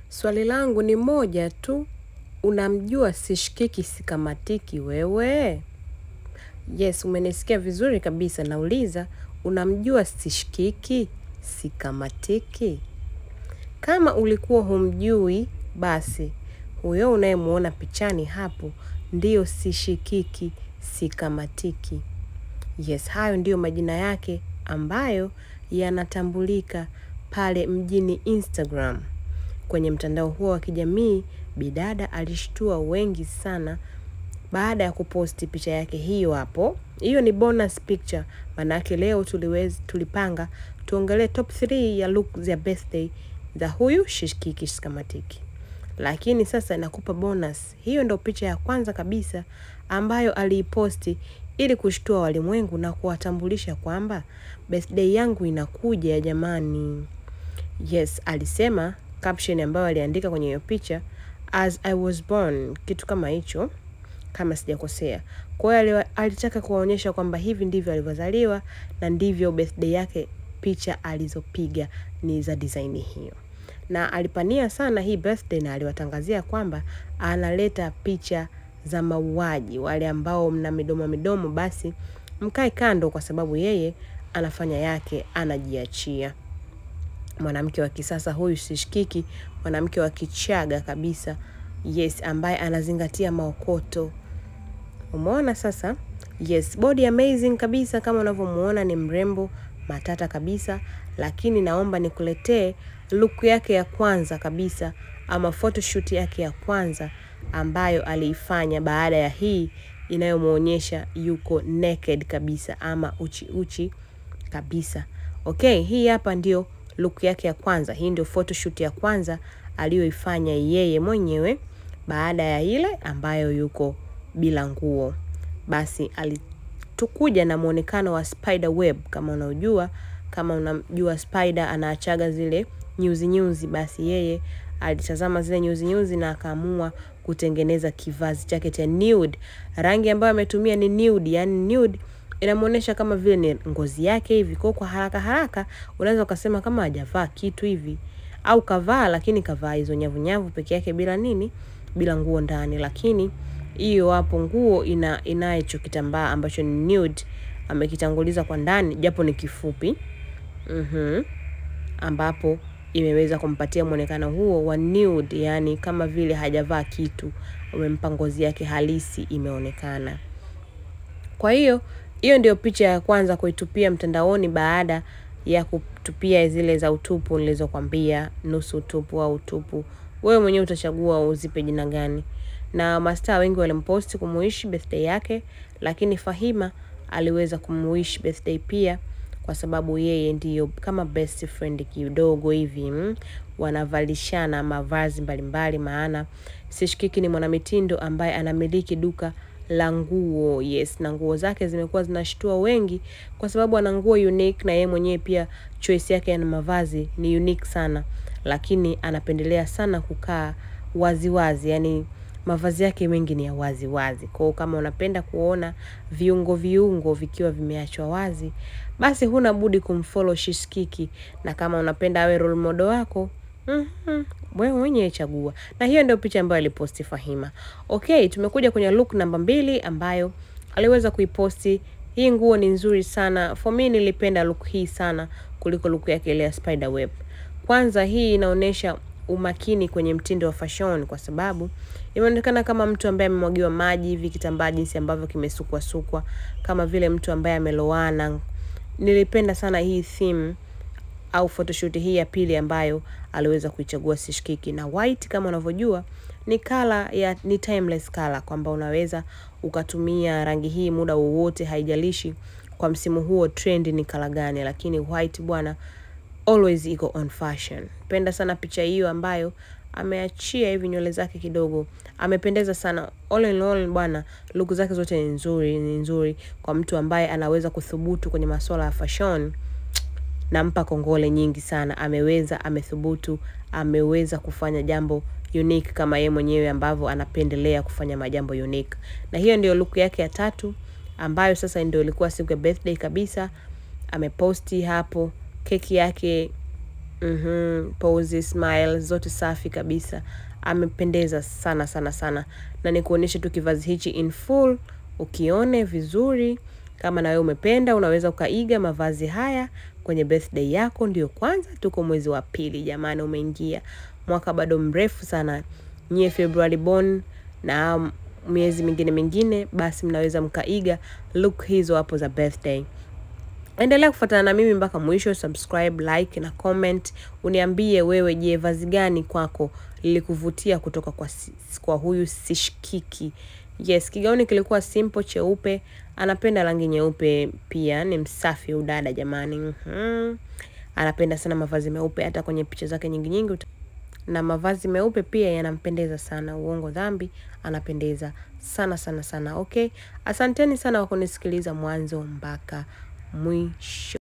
Swali langu ni moja tu, unamjua sishikiki sikamatiki wewe? Yes, umenisikia vizuri kabisa nauliza, unamjua sishikiki sikamatiki? Kama ulikuwa humjui, basi, huyo unayemuona pichani hapo, ndiyo sishikiki sikamatiki. Yes, hayo ndiyo majina yake ambayo yanatambulika pale mjini Instagram. Kwenye mtandao huo wa kijamii, bidada alishtua wengi sana baada ya kuposti picha yake hiyo hapo. Hiyo ni bonus picture, manake leo tuliwezi, tulipanga tuongelee top 3 ya look za birthday za huyu Shishkiki Shikamatiki. Lakini sasa nakupa bonus. Hiyo ndo picha ya kwanza kabisa ambayo aliiposti ili kushtua walimwengu na kuwatambulisha kwamba birthday yangu inakuja ya jamani. Yes, alisema caption ambayo aliandika kwenye hiyo picha as I was born, kitu kama hicho kama sijakosea. Kwa hiyo alitaka kuwaonyesha kwamba hivi ndivyo alivyozaliwa na ndivyo birthday yake picha alizopiga ni za design hiyo. Na alipania sana hii birthday na aliwatangazia kwamba analeta picha za mauaji. Wale ambao mna midomo midomo basi mkae kando kwa sababu yeye anafanya yake anajiachia. Mwanamke wa kisasa huyu sishikiki, mwanamke wa kichaga kabisa. Yes, ambaye anazingatia maokoto. Umeona sasa? Yes, body amazing kabisa kama unavyomuona ni mrembo, matata kabisa, lakini naomba nikuletee look yake ya kwanza kabisa ama photoshoot yake ya kwanza ambayo aliifanya baada ya hii inayomuonyesha yuko naked kabisa ama uchi uchi kabisa. Okay, hii hapa ndio look yake ya kwanza. Hii ndio photoshoot ya kwanza aliyoifanya yeye mwenyewe baada ya ile ambayo yuko bila nguo. Basi alitukuja na muonekano wa spider web kama unajua, kama unamjua spider anaachaga zile nyuzi nyuzi, basi yeye alitazama zile nyuzi nyuzi na akaamua kutengeneza kivazi chake cha nude. Rangi ambayo ametumia ni nude, yani nude inamuonesha kama vile ni ngozi yake hivi. Kwa kwa haraka haraka unaweza ukasema kama hajavaa kitu hivi au kavaa, lakini kavaa hizo nyavu nyavu peke yake bila nini, bila nguo ndani. Lakini hiyo hapo nguo ina inacho kitambaa ambacho ni nude, amekitanguliza kwa ndani japo ni kifupi mhm, ambapo imeweza kumpatia mwonekano huo wa nude, yani kama vile hajavaa kitu, umempa ngozi yake halisi imeonekana. Kwa hiyo hiyo ndio picha ya kwanza kuitupia mtandaoni baada ya kutupia zile za utupu nilizokwambia, nusu utupu au utupu. Wewe mwenyewe utachagua uzipe jina gani. Na mastaa wengi walimposti kumuishi birthday yake, lakini Fahima aliweza kumuishi birthday pia kwa sababu yeye ndiyo kama best friend kidogo hivi mm, wanavalishana mavazi mbalimbali, maana Sishikiki ni mwanamitindo ambaye anamiliki duka la nguo. Yes, na nguo zake zimekuwa zinashtua wengi kwa sababu ana nguo unique, na yeye mwenyewe pia choice yake ya mavazi ni unique sana, lakini anapendelea sana kukaa wazi wazi, yani mavazi yake mengi ni ya wazi wazi. Kwa hiyo kama unapenda kuona viungo viungo vikiwa vimeachwa wazi, basi huna budi kumfollow Shishikiki, na kama unapenda awe role model wako mm-hmm, wewe mwenyewe chagua. Na hiyo ndio picha ambayo aliposti Fahima. Okay, tumekuja kwenye look namba mbili ambayo aliweza kuiposti. Hii nguo ni nzuri sana. For me nilipenda look hii sana kuliko look yake ile ya spider web. Kwanza hii inaonyesha umakini kwenye mtindo wa fashion kwa sababu imeonekana kama mtu ambaye amemwagiwa maji hivi kitambaa jinsi ambavyo kimesukwa sukwa kama vile mtu ambaye amelowana. Nilipenda sana hii theme au photoshoot hii ya pili ambayo aliweza kuichagua Sishikiki, na white kama unavyojua ni kala ya ni timeless color, kwamba unaweza ukatumia rangi hii muda wowote, haijalishi kwa msimu huo trend ni kala gani, lakini white bwana always iko on fashion. Penda sana picha hiyo ambayo ameachia hivi nywele zake kidogo, amependeza sana. All in all bwana, look zake zote ni nzuri, ni nzuri kwa mtu ambaye anaweza kuthubutu kwenye masuala ya fashion nampa kongole nyingi sana. Ameweza, amethubutu, ameweza kufanya jambo unique kama yeye mwenyewe ambavyo anapendelea kufanya majambo unique. Na hiyo ndio look yake ya tatu ambayo sasa ndio ilikuwa siku ya birthday kabisa. Ameposti hapo keki yake Mhm, pose, smile zote safi kabisa. Amependeza sana sana sana. Na nikuonyeshe tu kivazi hichi in full, ukione vizuri. Kama na wewe umependa, unaweza ukaiga mavazi haya kwenye birthday yako. Ndio kwanza tuko mwezi wa pili jamani, umeingia mwaka bado mrefu sana. Nyie February born na miezi mingine mingine, basi mnaweza mkaiga look hizo hapo za birthday. Endelea kufuatana na mimi mpaka mwisho, subscribe, like na comment. Uniambie wewe, je, vazi gani kwako lilikuvutia kutoka kwa, si- kwa huyu Sishikiki? Yes, kigauni kilikuwa simple cheupe. Anapenda rangi nyeupe pia, ni msafi udada jamani. Mhm. Anapenda sana mavazi meupe, hata kwenye picha zake nyingi nyingi uta- na mavazi meupe pia yanampendeza sana. Uongo dhambi, anapendeza sana sana sana. Okay, asanteni sana kwa kunisikiliza mwanzo mpaka mwisho.